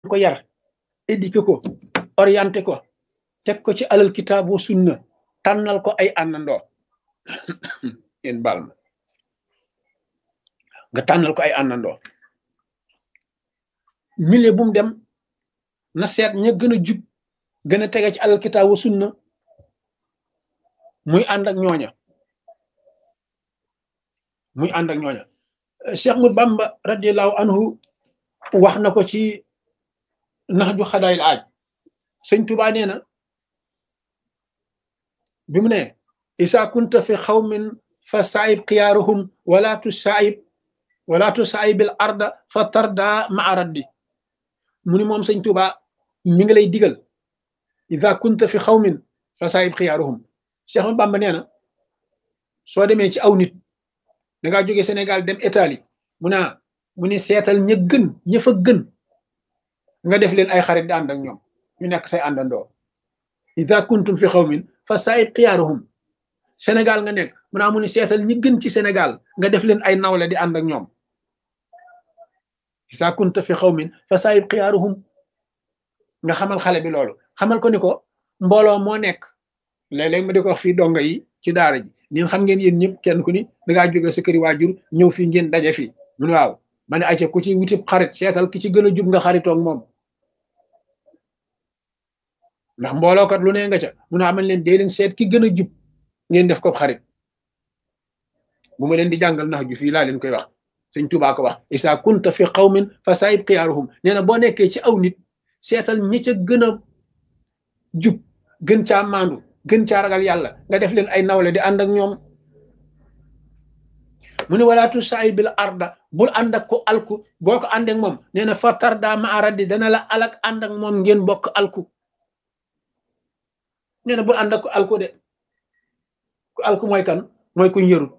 ko yar éduqué ko orienté ko teg ko ci alal kitaabu sunna tànnal ko ay àndandoo yéen baal ma nga tànnal ko ay àndandoo milieu bu mu dem na seet ña gën a jub gën a tege ci alal kitaabu sunna muy ànd ak ñooña muy ànd ak ñooña Cheikh Ahmad Bamba radiallahu anhu wax na ko ci nax ju xadaayil aaj sëñ Tuubaa nee na bi mu ne isa kunta fi xawmin fa saayib xiyaaruhum wala tu saayib wala tu saayibil arda fa tarda maa raddi mu ni moom sëñ Tuubaa mi ngi lay digal isa kunta fi xawmin fa saayib xiyaaruhum Cheikh Ahmad Bamba nee na soo demee ci aw nit da ngaa jóge Sénégal dem Italie mu naa mu ni seetal ña gën ña fa gën nga def leen ay xarit di ànd ak ñoom ñu nekk say àndandoo ida kuntum fi xawmin fa saayib xiyaaruhum Sénégal nga nekk mu naa mu ni seetal ñi gën ci Sénégal nga def leen ay nawle di ànd ak ñoom ida kunta fi xawmin fa saayib xiyaaruhum nga xamal xale bi loolu xamal ko ni ko mbooloo moo nekk léeg-léeg ma di ko wax fii donga yi ci daara ji ñun xam ngeen yéen ñëpp kenn ku ni dangaa jóge sa këri waajur ñëw fii ngeen daje fii mu ne waaw ma ne ayca ku ci wuti xarit seetal ki ci gën a jub nga xaritoog moom ndax mboolookat lu ne nga ca mu ne amal leen dee leen seet ki gën a jub ngeen def ko xarit bu ma leen di jàngal nax ju fii laa leen koy wax sëñ Tuubaa ko wax isa kunta fi qawmin fa saayib xiyaaruhum nee na boo nekkee ci aw nit seetal ñi ca gën a jub gën caa maandu gën caa ragal yàlla nga def leen ay nawle di ànd ak ñoom mu ne walaatu saay bil arda bul ànd ak ko alku boo ko ànd ak moom nee na fa tarda ma aradi dana la alak ànd ak moom ngeen bokk alku nee na bul ànd ak ko alku de ku alku mooy kan mooy kuñ yërut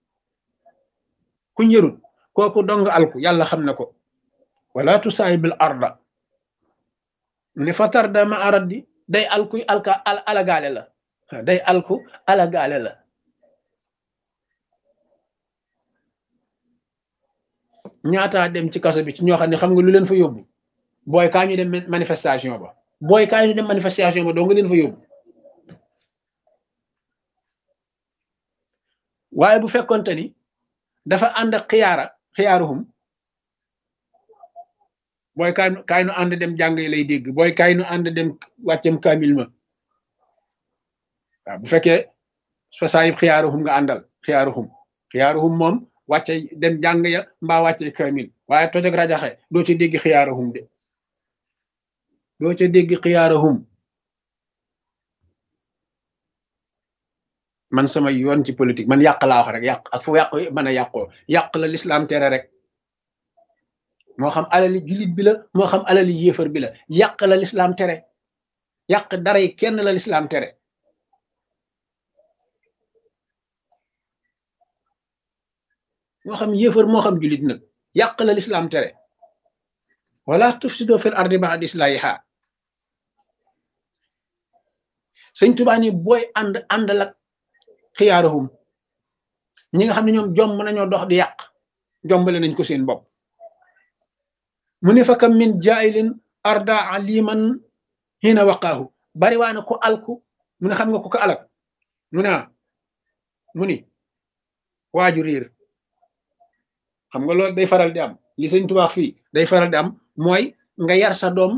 kuñ yërut kooku dong alku yàlla xam na ko walaatu saay bil arda mu ne fa tarda ma aradi day alku alka alagaale la day alku alagaale la ñaataa dem ci kaso bi ci ñoo xam ne xam nga lu leen fa yóbbu booy kaa ñu dem manifestation ba booy kaa ñu dem manifestation ba doo nga leen fa yóbbu waaye bu fekkonte ni dafa ànd ak xiyaara xiyaaruhum booy kaay kaay nu ànd dem jàng lay dégg booy kaay nu ànd dem wàccem kaamil ma waaw bu fekkee fa saayib xiyaaruhum nga àndal xiyaaruhum xiyaaruhum moom wàcce dem jàng ya mbaa wàcce kaamil waaye toj ak rajaxe doo ca dégg xiyaaruhum de doo ca dégg xiyaaruhum man sama yoon ci politique man yàq laa wax rek yàq ak fu yàq mën a yàqoo yàq la lislaam tere rek moo xam alali jullit bi la moo xam alali yéefar bi la yàq la lislaam tere yàq dara yi kenn la lislaam tere moo xam yéefar moo xam jullit nag yàq la lislaam tere wala tufsido fil ardi ba'da islahiha sëñ Tuubaa ni booy ànd ànd la xiyaaruhum ñi nga xam ne ñoom jomb nañoo dox di yàq jombale nañ ko seen bopp mu ne fa kam min jaayilin arda aliman hina waqaahu bari waa na ko alku mu ne xam nga ko ko alak mu ne mu ni waaju riir xam nga loolu day faral di am li sëñ tubaax fii day faral di am mooy nga yar sa doom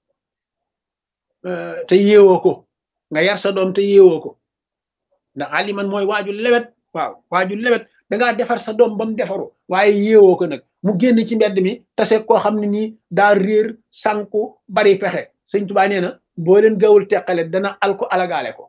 te yeewoo ko nga yar sa doom te yeewoo ko ndax aliman mooy waaju lewet waaw waaju lewet dangaa defar sa doom ba mu defaru waaye yeewoo ko nag mu génn ci mbedd mi tase koo xam ne nii daa réer sànku bari pexe sëñ tubaa nee na boo leen gawul teqale dana alko alagaale ko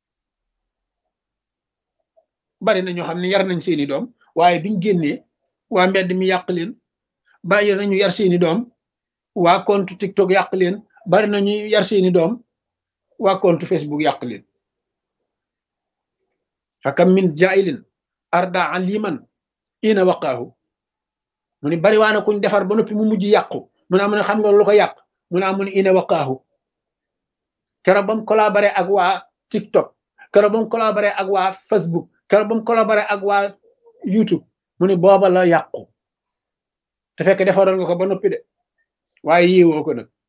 bari na ñoo xam ne yar nañ seeni doom waaye biñ génnee waa mbedd mi yàq leen bari nañu yar seeni doom waa compte TikTok yàq leen bari nañu yar seeni doom waa compte Facebook yàq leen fakam min jailin arda aliman ina waqaahu mu ni bari waa na kuñ defar ba noppi mu mujj yàqu mu ne am ne xam nga lu ko yàq mu ne amu ne ina waqaahu keroog ba mu collaboré ak waa TikTok keroog ba mu collaboré ak waa Facebook keroog ba mu collaboré ak waa YouTube mu ne booba la yàqu te fekk defaroon nga ko ba noppi de waaye yéewoo ko nag